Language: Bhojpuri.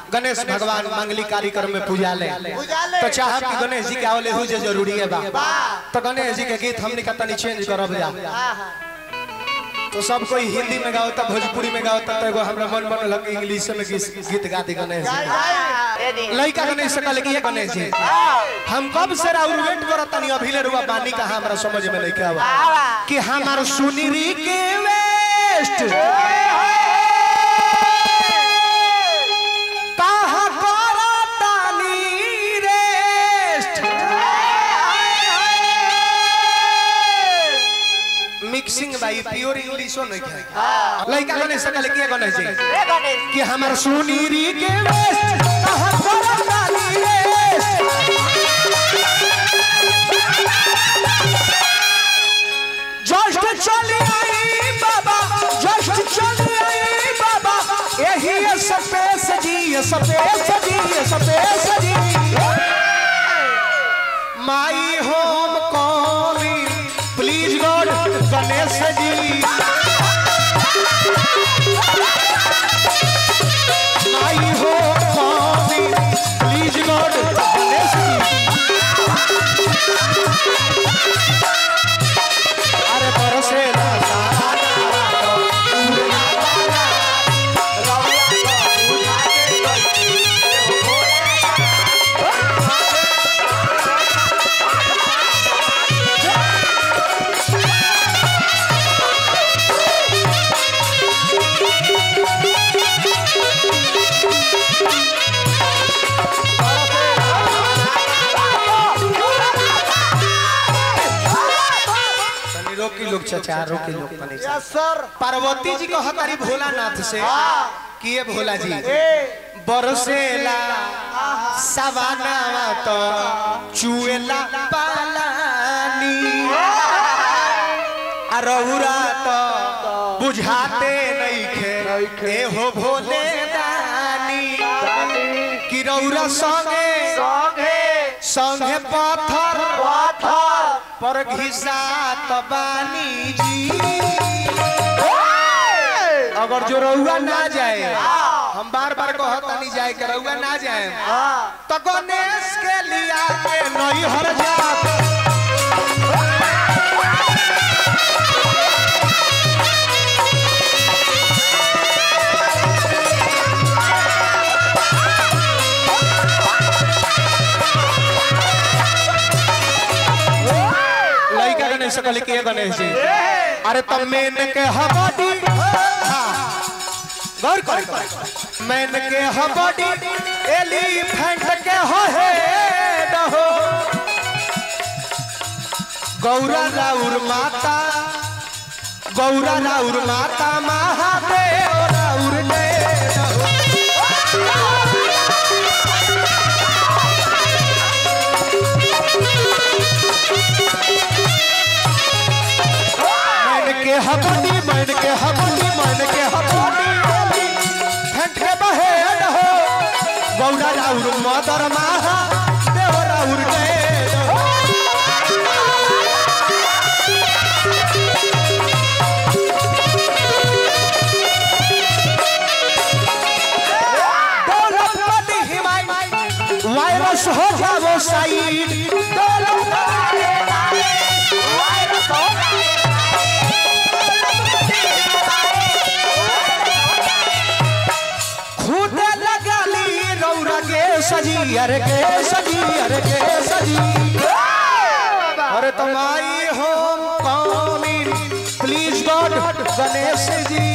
गणेश भगवान मंगली कार्यक्रम में पूजा ले पूजा ले। तो चाहब कि गणेश जी के आवले हुई जे जरूरी है बा बा। तो गणेश जी के गीत हमने का तनी चेंज करब जा हाँ हाँ तो सब कोई हिंदी में गाओता भोजपुरी में गाओता तो एगो हमरा मन मन लग इंग्लिश में गीत गीत गा दी गणेश जाए जी जाए रेडी लड़का गणेश से कहले कि ये गणेश जी हम कब से राउर वेट करत तनी अभी ले रुआ बानी का हमरा समझ में नहीं आवा आवा कि हमार सुनीरी के वेस्ट कहाँ करतानी रेस्ट मिक्सिंग भाई प्योर इंग्लिशो नहीं है लड़का गणेश से कहले कि ये गणेश जी रे गणेश कि हमार सुनीरी के वेस्ट कहाँ करतानी रेस्ट जस्ट चली आई बाबा जस्ट चली आई बाबा यही है सपेस जी ये सपेस जी ये सपेस जी my home calling please God Ganesh ji my home calling please God Ganesh ji अरे बरसे ना सारा तनी रोकी लोग चचा रोकी लोग तनी सा। यस सर पार्वती जी को हमारी भोलानाथ से कि ये भोला जी ए बरसेला सवानावा तो चुएला पालानी आ रहुरा तो बुझाते नइखे ए हो भोले दानी कि रहुरा संगे संगे संगे पत्थर पाथर पर घिसात बानी जी अगर जो रउआ ना जाए हम बार बार कहता नहीं जाए के रउआ ना जाए तो गणेश के लिया के नहीं हर जात लइका गणेश से कहले कि ये गणेश जी अरे तब मैन के हबडी हाँ गौर कर मैन के हबडी एलिफेंट के हो हेड हो गौरा राउर माता गौरा राउर माता महादेव राउर डेड हो मैन के हबडी मैन के हबडी मैन के हबडी फेंट के बहेड हो गौरा राउर मदर माहा देव राउर डेड हो दौलतपति हिमायत वायरस हो जाओ साइड दौलतपति वायरस हो खुद लगाली रौरा के सजी अरे के सजी अरे के सजी अरे तुम्हारी home calling please God Ganesh जी